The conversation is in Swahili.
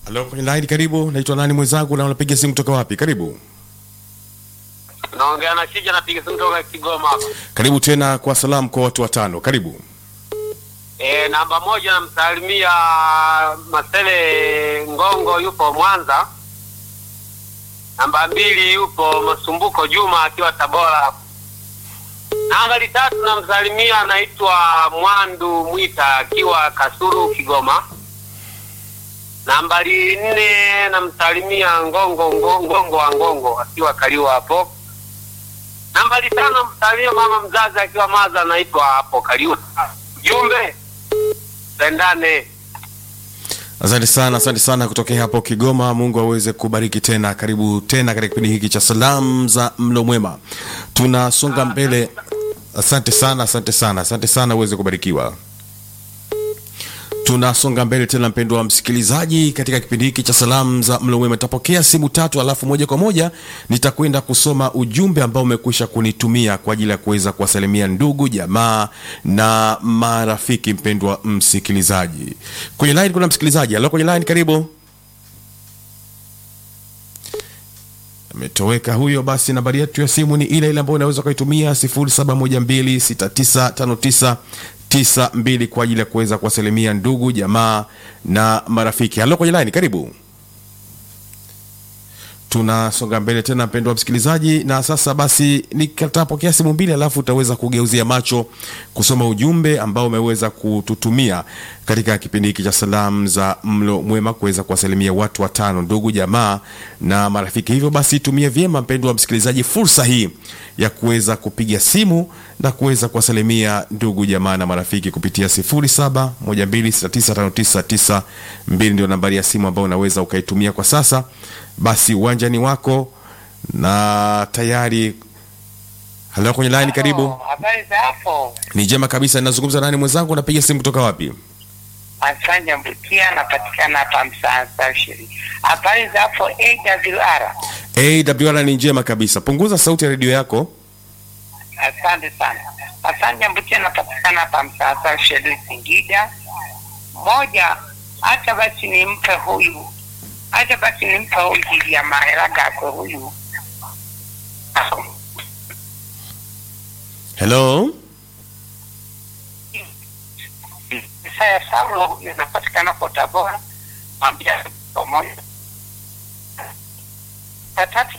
Halo, kwenye line karibu. Naitwa nani mwenzangu na unapiga simu kutoka wapi? Karibu. Naongea na Shija, napiga simu toka Kigoma hapa. Karibu tena kwa salamu kwa watu watano. Karibu. E, namba moja namsalimia Masele Ngongo, yupo Mwanza. Namba mbili yupo Masumbuko Juma akiwa Tabora. Nambari tatu namsalimia anaitwa Mwandu Mwita akiwa Kasuru Kigoma. Nambari nne namsalimia Ngongo Ngongo Ngongo wa Ngongo akiwa Kaliwa hapo. Nambari tano namsalimia mama mzazi akiwa Maza anaitwa hapo Kaliwa. Jumbe pendane. Asante sana, asante sana kutokea hapo Kigoma. Mungu aweze kubariki tena. Karibu tena katika kipindi hiki cha salamu za mlo mwema. Tunasonga mbele. Asante sana, asante sana, asante sana, uweze kubarikiwa. Tunasonga mbele tena, mpendwa wa msikilizaji, katika kipindi hiki cha salamu za mlo mwema. Nitapokea simu tatu, alafu moja kwa moja nitakwenda kusoma ujumbe ambao umekwisha kunitumia kwa ajili ya kuweza kuwasalimia ndugu, jamaa na marafiki. Mpendwa msikilizaji, kwenye line kuna msikilizaji. Halo, kwenye line, karibu. ametoweka huyo. Basi nambari yetu ya simu ni ile ile ambayo unaweza ukaitumia 0712695992 kwa ajili ya kuweza kuwasalimia ndugu jamaa na marafiki. Halo kwenye line, karibu. Tunasonga mbele tena, mpendwa msikilizaji, na sasa basi nitapokea simu mbili, alafu utaweza kugeuzia macho kusoma ujumbe ambao umeweza kututumia katika kipindi hiki cha salamu za mlo mwema, kuweza kuwasalimia watu watano, ndugu jamaa na marafiki. Hivyo basi tumie vyema, mpendwa msikilizaji, fursa hii ya kuweza kupiga simu na kuweza kuwasalimia ndugu jamaa na marafiki kupitia 0712695992 ndio nambari ya simu ambayo unaweza ukaitumia kwa sasa. Basi uwanjani wako na tayari. Halo, kwenye line, karibu. Habari za hapo? Ni njema kabisa. Ninazungumza nani mwenzangu? Napiga simu kutoka wapi? Asanja Mbutia, napatikana hapa Msasa Ushiri. Habari za hapo AWR? AWR ni njema kabisa. Punguza sauti ya redio yako. Asante sana. Asanja Mbutia, napatikana hapa Msasa Ushiri, Singida. Moja, hata basi nimpe huyu, hata basi nimpe huyu jili ya maheragakwe huyu Hello, Isaya Saulo, huyu napatikana kwa Tabora. Mwambia pamoja. Ya tatu